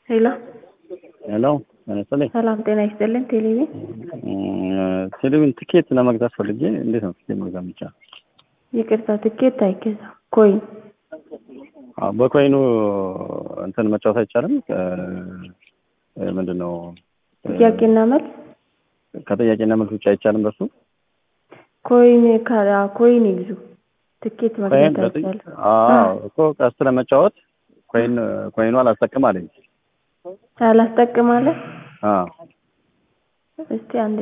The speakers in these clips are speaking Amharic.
ሄሎ ሄሎ መሰለኝ ሰላም ጤና ይስጥልን። ቴሌቪዥን ቴሌቪዥን ትኬት ለመግዛት ፈልጌ እንዴት ነው ትኬት መግዛት ብቻ? ይቅርታ ትኬት አይገዛም። ኮይን አዎ፣ በኮይኑ እንትን መጫወት አይቻልም። ምንድን ነው ጥያቄና መልስ ከጥያቄና መልስ ውጭ አይቻልም። በሱ ኮይን ካላ ኮይን ይግዙ። ትኬት ኮይን መግዛት አይቻልም። አዎ እኮ ቀስ ለመጫወት ኮይን ኮይኑ አላስጠቅም አለኝ። አላስጠቅማለ አዎ እስቲ አንዴ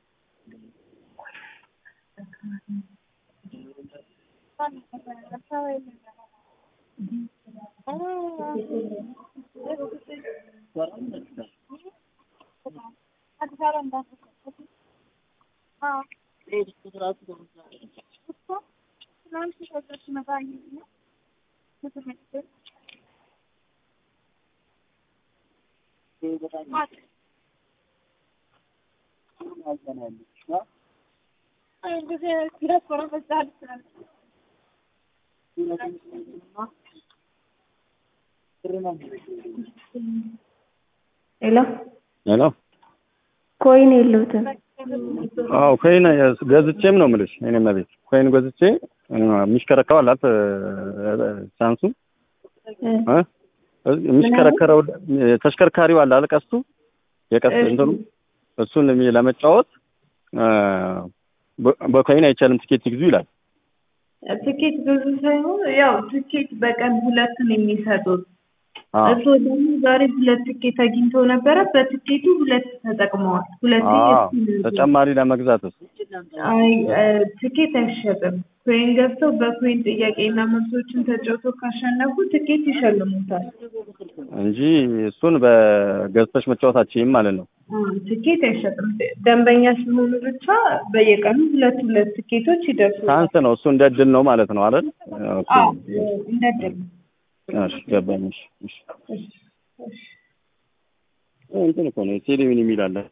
ሄሎ ሄሎ ኮይን የለውትም። አዎ ኮይን ገዝቼም ነው የምልሽ። እኔም ቤት ኮይን ገዝቼ የሚሽከረከረው አላት ሳንሱ እ የሚሽከረከረው ተሽከርካሪው አለ አይደል? ቀስቱ የቀስት እንትኑ እሱን ለመጫወት በኮይን አይቻልም፣ ትኬት ይግዙ ይላል። ትኬት ብዙ ሳይሆን ያው ትኬት በቀን ሁለት ነው የሚሰጡት። እሱ ደግሞ ዛሬ ሁለት ትኬት አግኝተው ነበረ። በትኬቱ ሁለት ተጠቅመዋል። ሁለት ተጨማሪ ለመግዛት አይ ትኬት አይሸጥም። ኮይን ገብተው በኮይን ጥያቄና መልሶችን ተጫውተው ካሸነፉ ትኬት ይሸልሙታል እንጂ እሱን በገዝተሽ መጫወታችም ማለት ነው። ትኬት አይሸጥም። ደንበኛ ሲሆኑ ብቻ በየቀኑ ሁለት ሁለት ትኬቶች ይደርሱታል። ሳንስ ነው እሱ እንደ እድል ነው ማለት ነው አይደል? አዎ እንደ እድል ነው። እሺ ገባኝ። እሺ እሺ እሺ እሺ እንትን እኮ ነው ቴሌቪዥን የሚል አለ